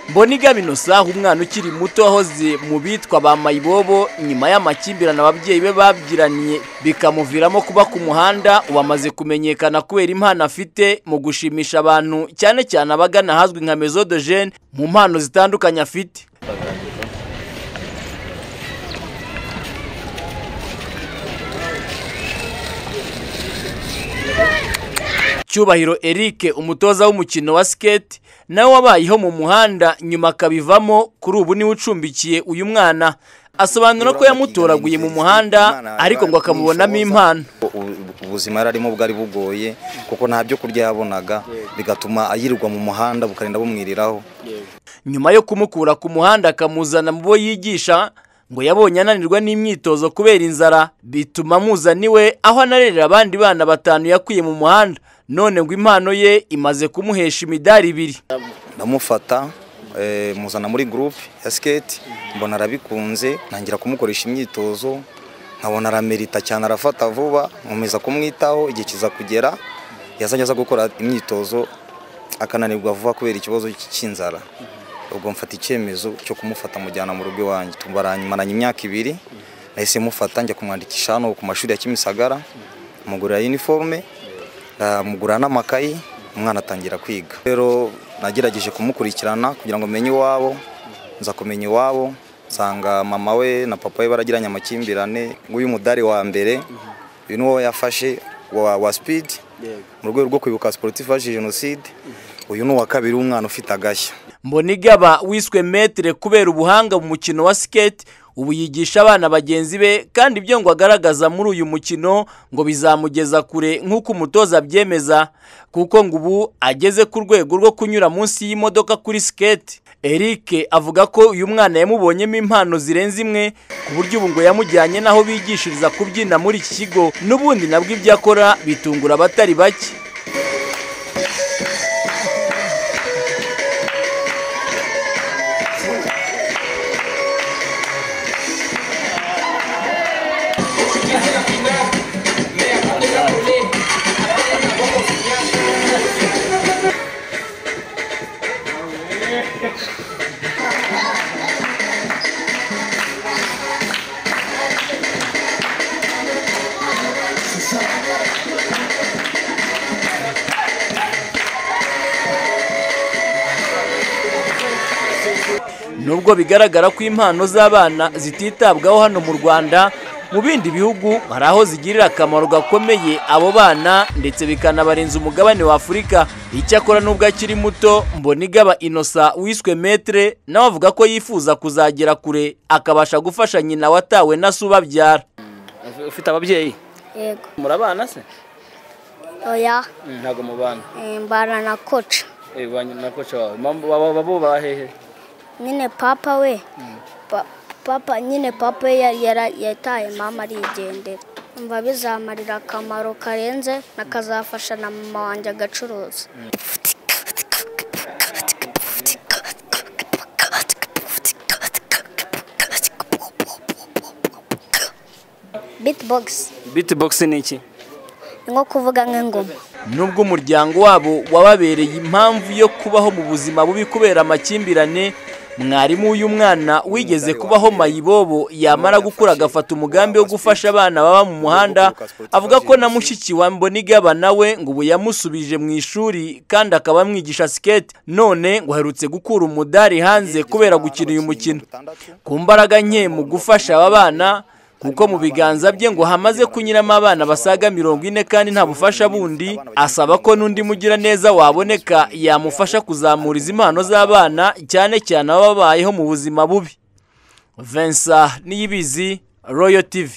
mboniga minosaha umwana ukiri muto wahoze mu bitwa ba mayibobo nyuma y'amakimbirane ababyeyi be babyiraniye bikamuviramo kuba ku muhanda wamaze kumenyekana kubera impano afite mu gushimisha abantu cyane cyane abagana ahazwi nka mezo de jene mu mpano zitandukanye afite cyubahiro Eric umutoza w'umukino wa skate nawe wabayeho mu muhanda nyuma akabivamo kuri ubu niwe ucumbikiye uyu mwana asobanura ko yamutoraguye mu muhanda ariko ngo akamubonamo impano ubuzima yari arimo bwari bugoye kuko nta byo kurya yabonaga bigatuma yirirwa mu muhanda bukarinda bumwiriraho nyuma yo kumukura ku muhanda akamuzana mu bo yigisha ngo yabonye ananirwa n'imyitozo kubera inzara bituma amuzana iwe aho anarerera abandi bana batanu yakuye mu muhanda none ngo impano ye imaze kumuhesha imidari ibiri ndamufata muzana muri gurupe ya siketi mbona arabikunze ntangira kumukoresha imyitozo nkabona aramerita cyane arafata vuba nkomeza kumwitaho igihe kiza kugera yazajya aza gukora imyitozo akananirwa vuba kubera ikibazo cy'inzara ubwo mfata icyemezo cyo kumufata mujyana mu rugo iwanjye tubaranyimaranye imyaka ibiri nahise mufata njya kumwandikisha hano ku mashuri ya kimisagara mugurira iniforume mugurira n'amakayi umwana atangira kwiga rero nagerageje kumukurikirana kugira ngo menye iwabo nza kumenya iwabo nsanga mama we na papa we baragiranye amakimbirane nguyu mudari wa mbere uyu ni wowe yafashe wa sipidi mu rwego rwo kwibuka siporutifu ya jenoside uyu ni uwa kabiri w'umwana ufite agashya mbonigaba wiswe metere kubera ubuhanga mu mukino wa siketi ubu yigisha abana bagenzi be kandi ibyo ngo agaragaza muri uyu mukino ngo bizamugeza kure nk'uko umutoza abyemeza kuko ngo ubu ageze ku rwego rwo kunyura munsi y'imodoka kuri siketi Eric avuga ko uyu mwana yamubonyemo impano zirenze imwe ku buryo ubu ngo yamujyanye n'aho bigishiriza kubyina muri iki kigo n'ubundi nabwo ibyo akora bitungura abatari bake nubwo bigaragara ko impano z'abana zititabwaho hano mu rwanda mu bindi bihugu hari aho zigirira akamaro gakomeye abo bana ndetse bikanabarenza umugabane wa afurika icyakora n'ubwo akiri muto mbonigaba inosa wiswe metere nawe avuga ko yifuza kuzagera kure akabasha gufasha nyina watawe na se ubabyara ufite ababyeyi yego murabana se oya ntabwo mubana eh, mbana na koca banyu na koca wawe Mama- baba- babo bahehe nyine papa we Pa- papa nyine papa we yari- yara- yataye mama arigendera umva bizamarira akamaro karenze nakazafasha na mama wanjye agacuruza bitbox bitibogisi ni iki ni nko kuvuga nk'ingoma nubwo umuryango wabo wababereye impamvu yo kubaho mu buzima bubi kubera amakimbirane mwarimu w'uyu mwana wigeze kubaho mayibobo yamara gukura agafata umugambi wo gufasha abana baba mu muhanda avuga ko na mushiki wa mbonigaba nawe ngo ubu yamusubije mu ishuri kandi akaba amwigisha siketi none ngo aherutse gukura umudari hanze kubera gukina uyu mukino ku mbaraga nke mu gufasha aba bana kuko mu biganza bye ngo hamaze kunyuramo abana basaga mirongo ine kandi nta bufasha bundi asaba ko n'undi mugiraneza waboneka yamufasha kuzamura izi mpano z'abana cyane cyane ababayeho mu buzima bubi Vincent Niyibizi Royal TV